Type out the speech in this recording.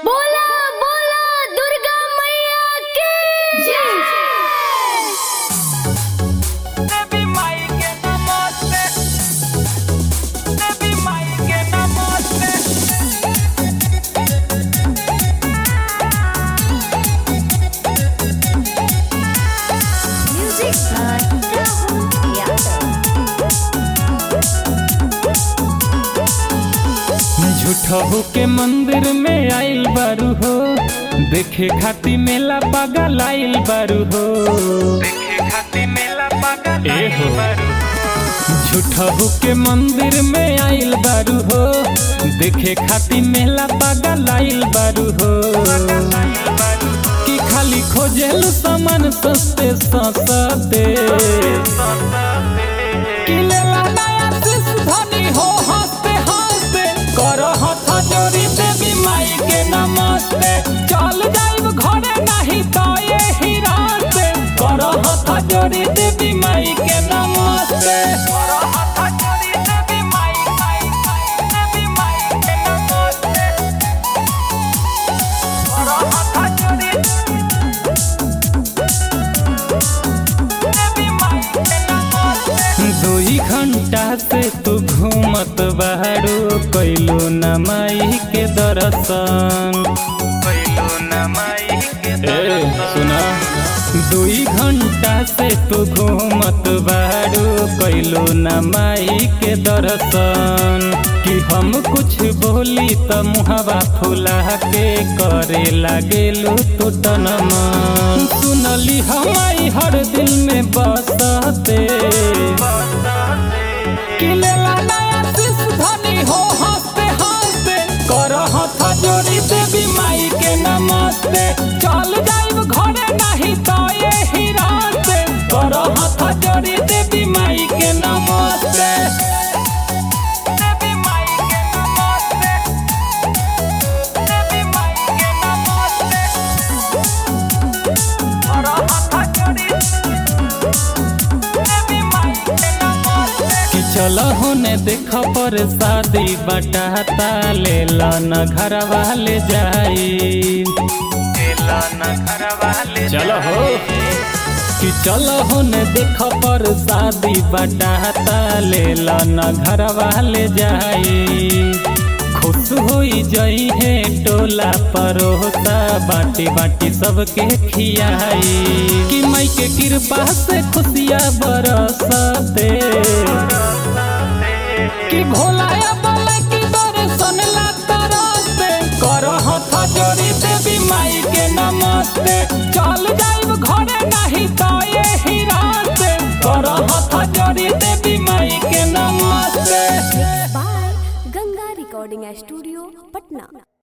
बोला बोला दुर्गा मैया की जय देवी माई के नमस्ते देवी माई के नमस्ते म्यूजिक बाय राहुल यादव झूठहू के मंदिर में आइल बारू हो देखे खाती मेला पागल आइल बारू हो देखे खाती मेला पागल ए हो झूठहू के मंदिर में आइल बारू हो देखे खाती मेला पागल आइल बारू हो कि खाली खोजेल सामान सस्ते सस्ते कि लेला नया शिश धनी हो हंसते हंसते करो हथ जोड़ी देवी माई के नमस्ते चल जाइब घरे नहीं तो ये ही रास्ते करो हथ जोड़ी देवी माई के नमस्ते करो हाथ जोड़ी देवी माई माई माई देवी माई के नमस्ते करो हाथ जोड़ी देवी माई के नमस्ते दुई घंटा से तू घूमत बाहरो कैलो न माई के दर्शन पहिलो न माई के ए सुना दुई घंटा से तू घूमत बारू कैलो न माई के दर्शन कि हम कुछ बोली त मुहवा फुला के करे लागेलू तू तनमन सुनली हमारी हर दिल में बसते कि लेला नया शिश धनी हो हंसते हंसते कर हथ जोड़ी देवी माई के नमस्ते चल जाइब घरे नहीं तो ये ही रास्ते कर हथ जोड़ी देवी माई के नमस्ते देवी माई के नमस्ते देवी माई के नमस्ते करो हाथ जोड़ी देवी माई के नमस्ते कि चल होने देख पर शादी बटाता ले न घर वाले जाई एला न घर वाले चलो हो कि चलो होने देख पर शादी बटाता ले न घर वाले जाई खुश होई जई है टोला परोता बाटी बाटी सबके खियाई कि माई के कृपा से खुशियाँ बरसते कि भोलाया बोले कि दर्शन ला तरसते कर हथ जोड़ी देवी माई के नमस्ते चल जाइब घरे नहीं तो ये ही रास्ते कर हथ जोड़ी देवी माई के नमस्ते by Ganga recording studio Patna